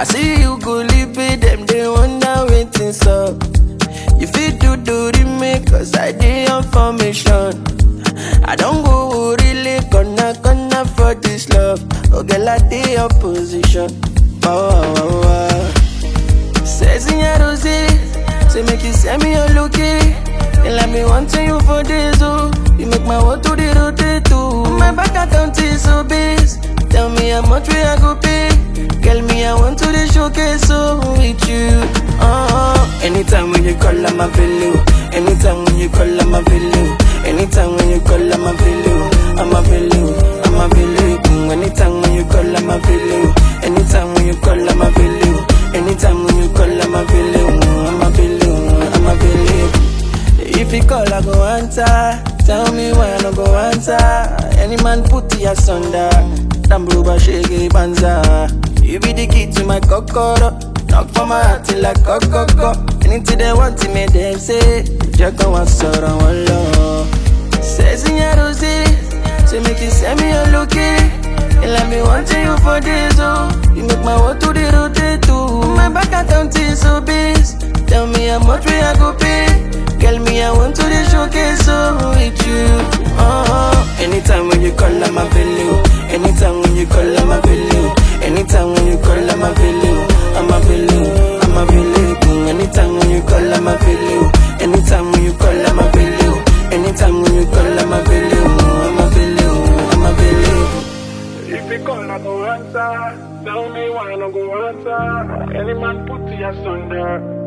I see you go live it, them they wonder waiting so. You fit do do the make cause I dey on formation. I don't go really gonna gonna for this love. Oh girl, I dey your position. Oh, oh, oh, oh. Says in your rose, say make you send me your lookie. And let me want to you for this, oh. You make my world to the rotate too. My bank account is so base. Tell me how much we I go pay. Girl, me I want to the showcase so with you. Uh-huh. Anytime when you call, I'm available. Anytime when you call, I'm available. Anytime when you call, I'm available. I'm available. I'm available. Anytime when you call, I'm available. Anytime when you call, I'm available. Anytime when you call, I'm available. I'm available. I'm available. If you call, I go answer. Tell me why I no go answer. Any man put you asunder. Dambuba shake banza. You be the key to my kokoro. Knock for my heart till I kokoko. Anything they want to me, them say. Jack on one sort of one law. Says in your rose. Say make you send me your lookie. And let me want you for this, oh. You make my world to the rotate too. My bank account is so base. Tell me how much we I go pay. Girl, me, I want to the showcase so with you. Uh-huh. Anytime when you call, I'm available. Anytime when you call, I'm available. Anytime when you call, I'm available. I'm available. I'm available. Anytime when you call, I'm available. Anytime when you call, I'm available. Anytime when you call, I'm available. I'm available. I'm available. If you call, I go answer. Tell me why I no go answer. Any man put you asunder.